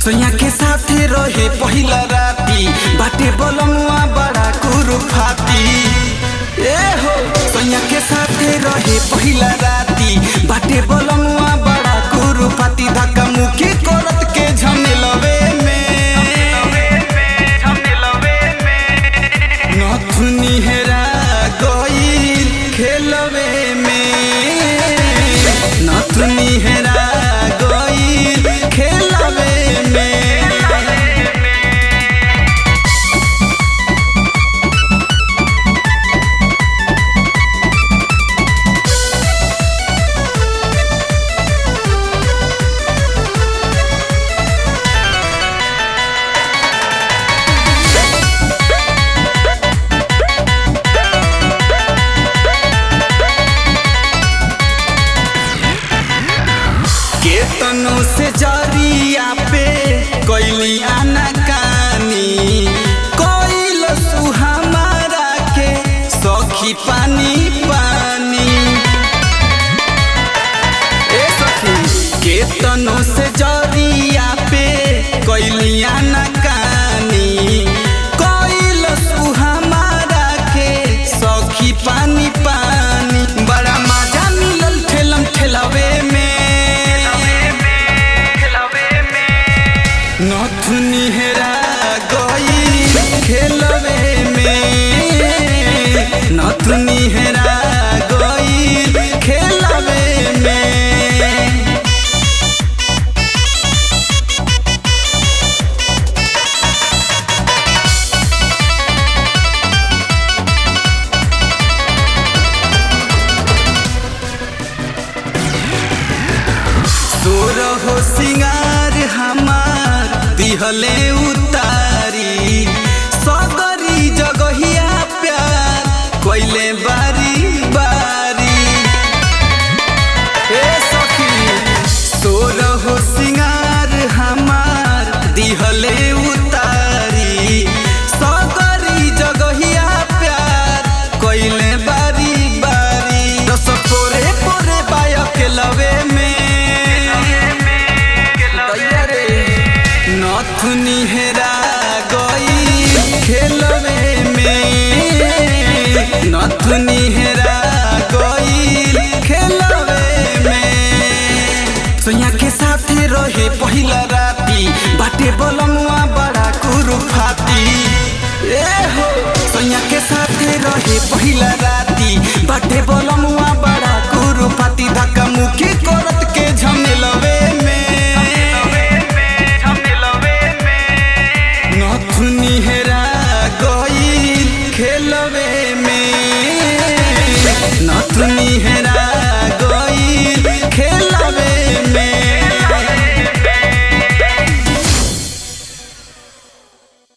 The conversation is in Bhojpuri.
सोया के साथे रहे पहिला राती बाटे बलमुआ बड़ा कुरुफाती ए हो सोया के साथे रहे पहिला राती बाटे बलमुआ बड़ा कुरुफाती धक्का मुखी करत के झमेलवे में नथुनी हेरा गईल खेलवे में नथुनी हेरा गईल खेलवे में केतनो से जरिया पे कैली आनाकानी कैल सुहमारा के सखी पानी पानी ए सखी केतनो से जरिया पे कैली आनाकानी कैल सुहमारा के सखी पानी पानी बड़ा मजा मिलल ठेलम ठेलावे में नथुनी हेरा गई खेलवे में नथुनी हेरा गई खेलवे में तोर हो सिंगार हमार दिहले उतारी सगरी जगहिया प्यार कोइले बारी बारी ए सखी तोर हो सिंगार हमार दिहले उतारी सगरी जगहिया प्यार कोइले बारी बारी रस पोरे पोरे बायक लवे में दैया रे नथुनी हेरा गई खेलवे में नथुनी हेरा गई खेलवे में सोया के साथे रहे पहिला राती बाटे बलमुआ बड़ा कुरुफाती ए हो सोया के साथे रहे पहिला राती बाटे बलमुआ बड़ा कुरुफाती धक्का मुखी करत के झमेलवे में नथुनी हेरा गई खेलवे में नथुनी हेरा